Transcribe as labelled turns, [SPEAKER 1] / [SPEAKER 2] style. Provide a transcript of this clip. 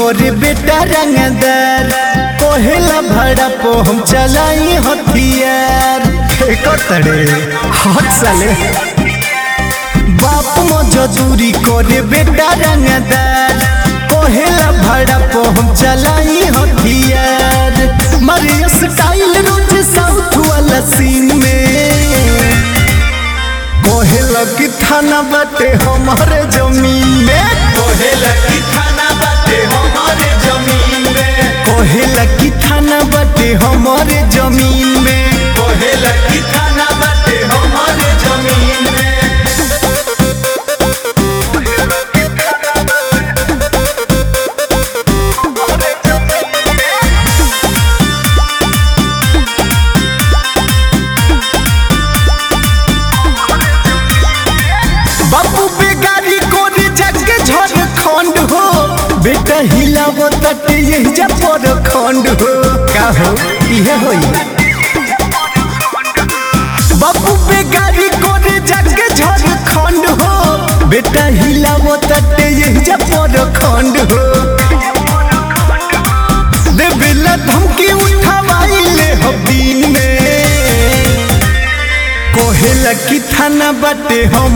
[SPEAKER 1] करे बेटा रंगदार कोहेला भाड़ा पो हम चलाई हथियार कतड़े हाथ साले बाप मो जजूरी करे बेटा रंगदार कोहेला भाड़ा पो हम चलाई हथियार मारे स्टाइल रोज साउथ वाला सीन में कोहेला की थाना बाटे हमारे जमीन में
[SPEAKER 2] कोहेला की थाना बाटे हमारे जमीन में
[SPEAKER 1] कोहेला की थाना बाटे हमारे जमीन में
[SPEAKER 2] कोहेला की थाना बाटे हमारे जमीन में
[SPEAKER 1] बापू बेगारी कोरी जग झड़ खंड हो बेटा हिलावो तटे यही जा पर खंड हो का हो इहे होई बापू बेगारी कोरी जग झड़ खंड हो बेटा हिलावो तटे यही जा पर खंड हो देवेला धमकी उठावाइले हो दिन में कोहेला की थाना बाटे हम